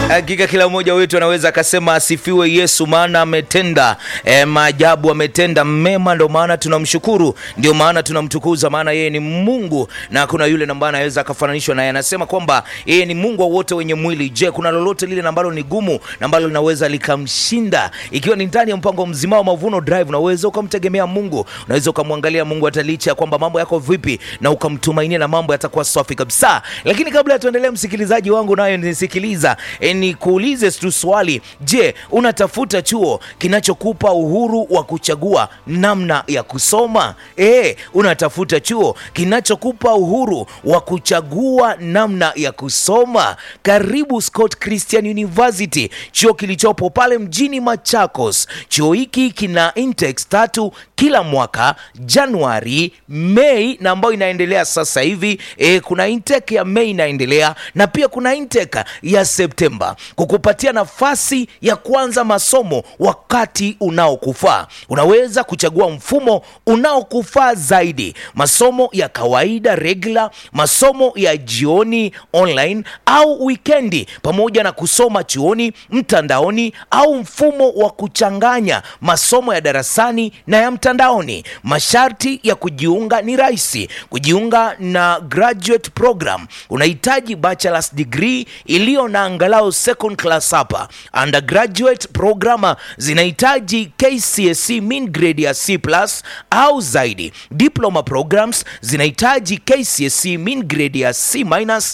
Hakika kila mmoja wetu anaweza akasema asifiwe Yesu, maana ametenda e, maajabu, ametenda mema, ndio maana tunamshukuru, ndio maana tunamtukuza, maana yeye ni Mungu na hakuna yule ambaye anaweza akafananishwa naye. Anasema kwamba yeye ni Mungu wa wote wenye mwili. Je, kuna lolote lile ambalo ni gumu na ambalo linaweza likamshinda? Ikiwa ni ndani ya mpango mzima wa Mavuno Drive, unaweza ukamtegemea Mungu, unaweza ukamwangalia Mungu hata licha ya kwamba mambo yako vipi, na ukamtumainia na mambo yatakuwa safi kabisa. Lakini kabla ya tuendelee, msikilizaji wangu nayo nisikiliza e, nikuulize tu swali. Je, unatafuta chuo kinachokupa uhuru wa kuchagua namna ya kusoma? E, unatafuta chuo kinachokupa uhuru wa kuchagua namna ya kusoma? Karibu Scott Christian University, chuo kilichopo pale mjini Machakos. Chuo hiki kina intakes tatu kila mwaka, Januari, Mei na ambayo inaendelea sasa hivi. E, kuna intake ya Mei inaendelea na pia kuna intake ya Septemba kukupatia nafasi ya kuanza masomo wakati unaokufaa. Unaweza kuchagua mfumo unaokufaa zaidi, masomo ya kawaida regular, masomo ya jioni online au wikendi, pamoja na kusoma chuoni mtandaoni au mfumo wa kuchanganya masomo ya darasani na ya mtandaoni. Masharti ya kujiunga ni rahisi. Kujiunga na graduate program unahitaji bachelor's degree iliyo na angalau second class hapa. Undergraduate program zinahitaji KCSE mean grade ya C+ au zaidi. Diploma programs zinahitaji KCSE mean grade ya C-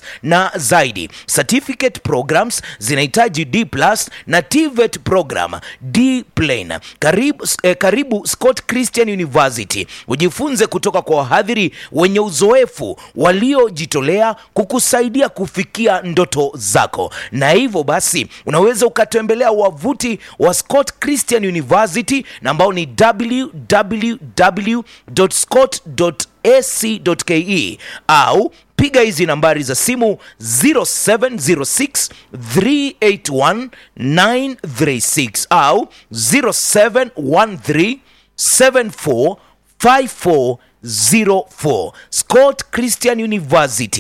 na zaidi. Certificate programs zinahitaji D+ na TVET program D plain. Karibu, eh, karibu Scott Christian University ujifunze kutoka kwa wahadhiri wenye uzoefu waliojitolea kukusaidia kufikia ndoto zako, na hivyo basi unaweza ukatembelea wavuti wa Scott Christian University na ambao ni www.scott.ac.ke au piga hizi nambari za simu 0706 381 936 au 0713 745404 Scott Christian University